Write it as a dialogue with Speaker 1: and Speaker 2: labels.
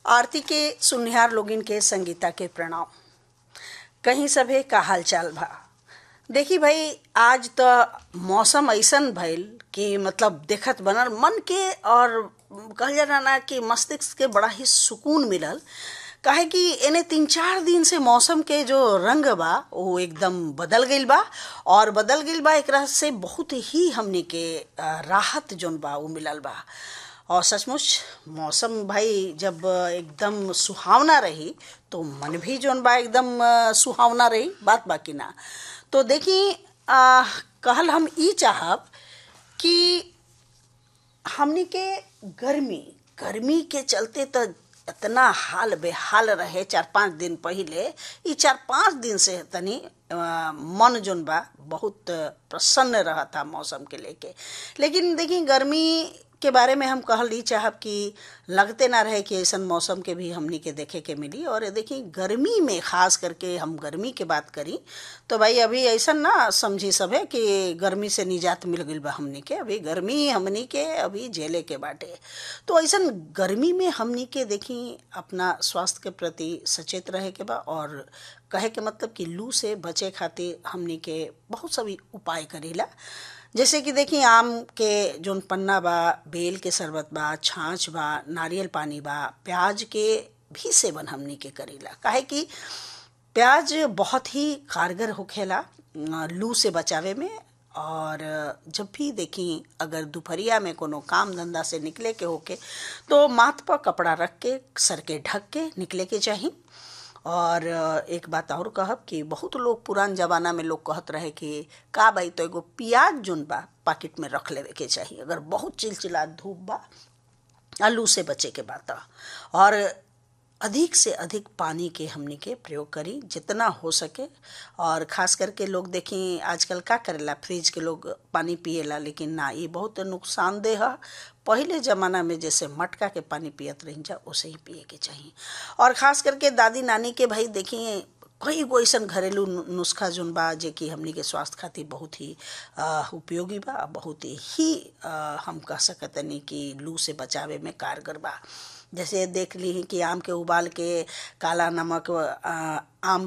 Speaker 1: आरती के सुनिहार लोगिन के संगीता के प्रणाम कहीं सभे का हाल चाल बा देखी भाई आज तो मौसम ऐसन भइल कि मतलब देखत बनल मन के और कहल जाला ना कि मस्तिष्क के बड़ा ही सुकून मिलल काहे कि एने तीन चार दिन से मौसम के जो रंग बा वो एकदम बदल गईल बा और बदल गईल बा एकरा से बहुत ही हमने के अ, राहत जोन बा वो मिलल बा और सचमुच मौसम भाई जब एकदम सुहावना रही तो मन भी जोन बा एकदम अ, सुहावना रही बात बाकी ना तो देखी अ, कहल हम ई चाहब कि हमनी के गर्मी गर्मी के चलते तो इतना हाल बेहाल रहे चार पाँच दिन पहिले ई चार पाँच दिन से तनी अ, मन जोन बा बहुत प्रसन्न रहता मौसम के लेके लेकिन देखी गर्मी के बारे में हम कहल ई चाहब कि लगते ना रहे कि ऐसन मौसम के भी हमनी के देखे के मिली और देखी गर्मी में खास करके हम गर्मी के बात करी तो भाई अभी ऐसा ना समझी सब है कि गर्मी से निजात मिल गई बा हमनी के अभी गर्मी हमनी के अभी झेले के बाटे तो ऐसा गर्मी में हमनी के देखी अपना स्वास्थ्य के प्रति सचेत रहे के बा और कहे के मतलब कि लू से बचे खातिर हमनी के बहुत सभी उपाय करेला जैसे कि देखी आम के जोन पन्ना बा बेल के शरबत बा छाछ बा नारियल पानी बा प्याज के भी सेवन हमनी के करेला काहे कि प्याज बहुत ही कारगर होखेला अ, लू से बचावे में और जब भी देखी अगर दोपहरिया में कोनो काम धंधा से निकले के होके तो माथ पर कपड़ा रख के सर के ढक के निकले के चाही और एक बात और कहब कि बहुत लोग पुरान जमाना में लोग कहत रहे कि का भाई तो एगो प्याज जोन बा पाकिट में रख लेवे के चाहिए अगर बहुत चिलचिला धूप बा आलू से बचे के बात और अधिक से अधिक पानी के हमनी के प्रयोग करी जितना हो सके और खास करके लोग देखी आजकल का करेला फ्रिज के लोग पानी पिएला लेकिन ना ये बहुत नुकसानदेह है पहले ज़माना में जैसे मटका के पानी पियत रही जा उसे ही पिए के चाहिए और खास करके दादी नानी के भाई देखिए कई गो ऐसा घरेलू नु- नुस्खा जोन बा जे कि हमनी के स्वास्थ्य खातिर बहुत ही अ, उपयोगी बा बहुत ही अ, हम कह सकतनी कि लू से बचावे में कारगर बा जैसे देख ली कि आम के उबाल के काला नमक अ, आम